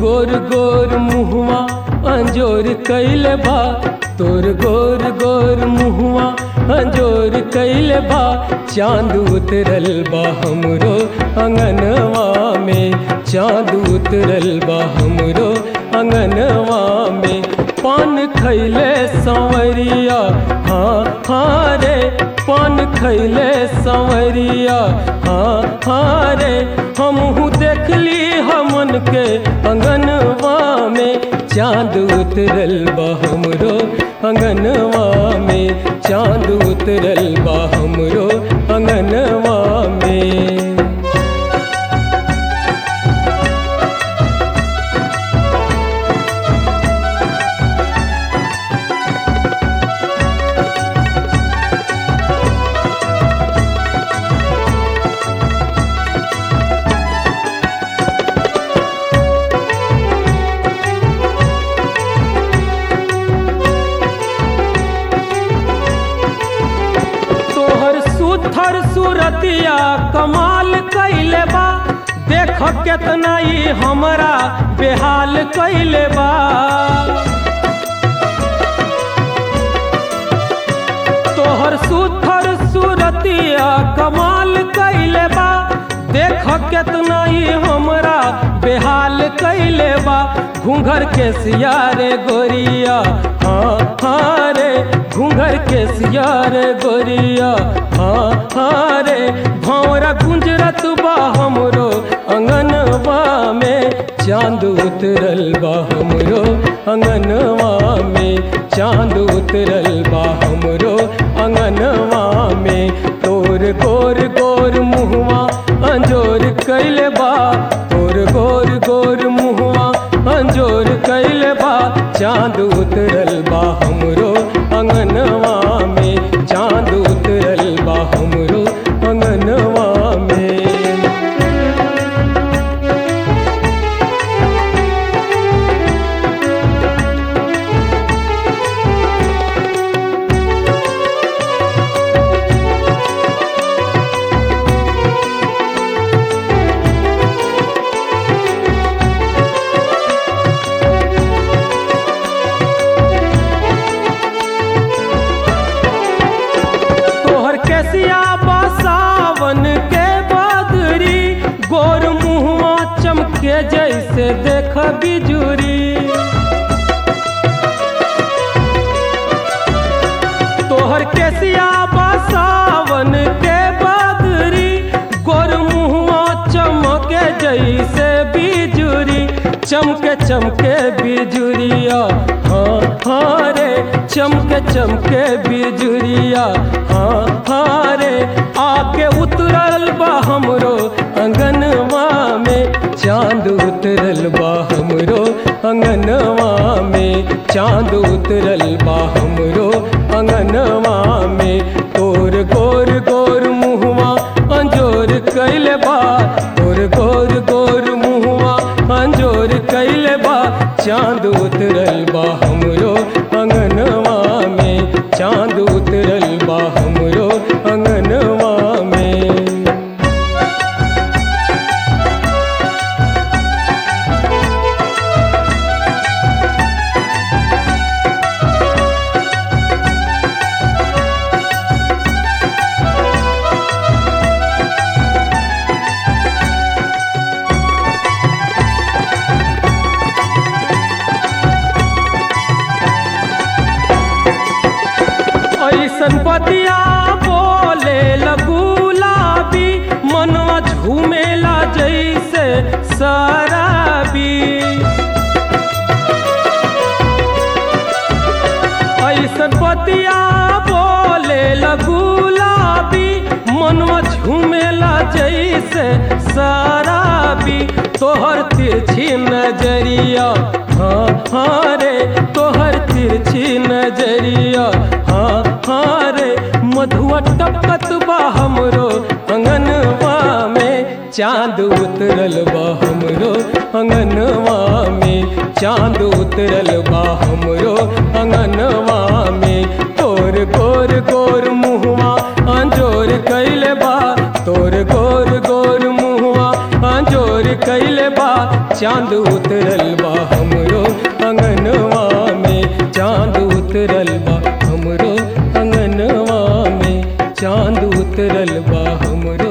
गोर गोर मुहवा अंजोर कैले बा तोर गोर गोर मुहवा अंजोर कैले बा चांद उतरल बा हमरो अंगनवा में चांद उतरल बा हमरो अंगनवा में पान खैले संवरिया हाँ हाँ रे पान खैले संवरिया हाँ हाँ रे हमहू देखली हमन के अंगनवा में चांद उतरल बा हमरो अंगनवा में चांद उतरल बा हमरो अंगनवा में तोहर सुथर सुरतिया कमाल कैले बा देख केतना ई हमरा बेहाल कैले बा तोहर सुथर सुरतिया कमाल कैले बा देख केतना ई हमरा बेहाल कैले बा घूंघर के सियारे गोरिया हाँ हाँ रे घूंघर के सियारे गोरिया हाँ हाँ रे भौरा गुंजरत बा हमरो अंगनवा में चांद उतरल बा हमरो अंगनवा में चांद उतरल बा हमरो अंगनवा में तोर गोर गोर मुहवा अंजोर कैले बा तोर गोर गोर मुहवा अंजोर कैले बा चांद उतरल बा हमरो अंगनवा में चांद उतरल बा हमरो अंगनवा में तोहर कैसिया बसावन के बदरी गोर मुहवा चमके जैसे देख बिजुरी तोहर कैसिया बसावन के बदरी गोर मुहवा चमके जैसे बिजुरी चमके चमके बिजुरिया हाँ हाँ रे चमके चमके बिजुरिया हाँ हाँ रे आके उतरल बा हमरो अंगनवा में चांद उतरल बा हमरो अंगनवा में चांद उतरल बा हमरो अंगनवा में तोर गोर गोर मुहवा अंजोर कैले बा तोर गोर गोर मुहवा अंजोर कैले बा चांद उतरल बा हमरो अंगनवा में चांद उतरल बा हमरो अंगनवा में ऐसन बतिया बोले लगुलाबी मनवा झूमेला जैसे शराबी ऐसन बतिया बोले लगुलाबी मनवा झूमेला जैसे शराबी तोहर तिरछी नजरिया हाँ हाँ रे तोहर तिरछी नजरिया हाँ हाँ रे मधुआ टपकत बा हमरो अंगनवा में चांद उतरल बा हमरो अंगनवा में चांद उतरल बा हमरो अंगनवा में तोर गोर गोर मुहवा अंजोर कैले बा तोर गोर गोर मुहवा अंजोर कैले बा चांद उतरल बा चांद उतरल बा हमरे